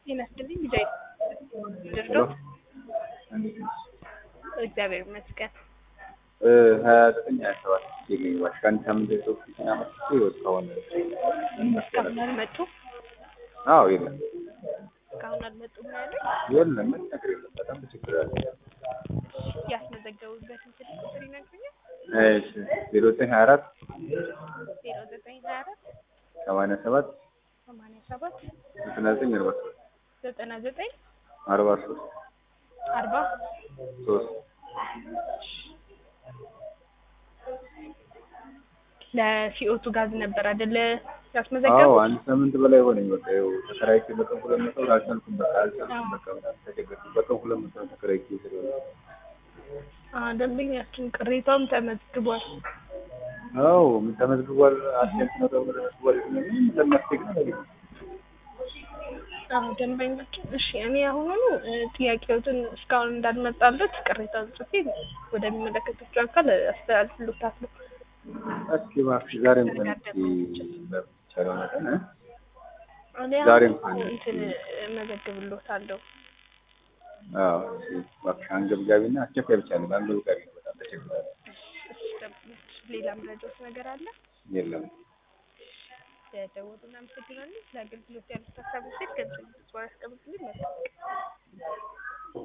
ጤና ይስጥልኝ ቢጃይ ድርዶ እግዚአብሔር ይመስገን። ሀያ ዘጠኝ ሀያ ሰባት የሚዋሽ ከአንድ ሳምንት በፊት ጤና መስቼ እስካሁን ምን መሰለህ? እስካሁን አልመጡም። አዎ የለም እስካሁን አልመጡም ነው ያሉኝ። የለም ምን ነገር የለም። በጣም ችግር አለ። ያስመዘገቡበትን ስልክ ቁጥር ይነግሩኛል? እሺ ዜሮ ዘጠኝ ሀያ አራት ዜሮ ዘጠኝ ሀያ አራት ሰማንያ ሰባት ሰማንያ ሰባት ዘጠና ዘጠኝ አርባ ሶስት ዘጠና ዘጠኝ አርባ ሶስት አርባ ሶስት ለሲኦቱ ጋዝ ነበር አይደለ አዎ ያስመዘገቡ? አንድ ሳምንት በላይ ሆነኝ። በቃ ይኸው ተከራይቼ በቀን ሁለት መቶ ብር አልቻልኩም። በቃ አልቻልኩም። በቃ በጣም ተቸገርኩ። በቀን ሁለት መቶ ብር ተከራይቼ ስለሆነ አዎ ደንበኛችን ቅሬታውም ተመዝግቧል። አዎ ምን ተመዝግቧል። አስቴንት ነው ተመዝግቧል። ምን ለማስቴግ ነው ነገር አዎ ደንበኛችን እሺ፣ እኔ አሁኑኑ እ፣ ጥያቄዎትን እስካሁን እንዳልመጣለት ቅሬታውን ጽፌ ወደሚመለከታቸው አካል አስተላልፍልዎታለሁ። እስኪ እባክሽ ዛሬ እንኳን እስኪ በቻለው መጠን እ? እኔ ዛሬ አሁን እንኳን እንትን እመዘግብልዎታለሁ። አዎ እሺ እባክሽ አንገብጋቢና አስቸኳይ ብቻ ነው። አንገብጋቢ ነው። በጣም ተቸግሯል። እሺ፣ ደንበኛችን ሌላ መረጃዎች ነገር አለ? የለም ለደወሉ እናመሰግናለን። ለአገልግሎት ያሉት ሀሳቦች ገንዘብ ያስቀምጡልኝ። መልካም ቀን።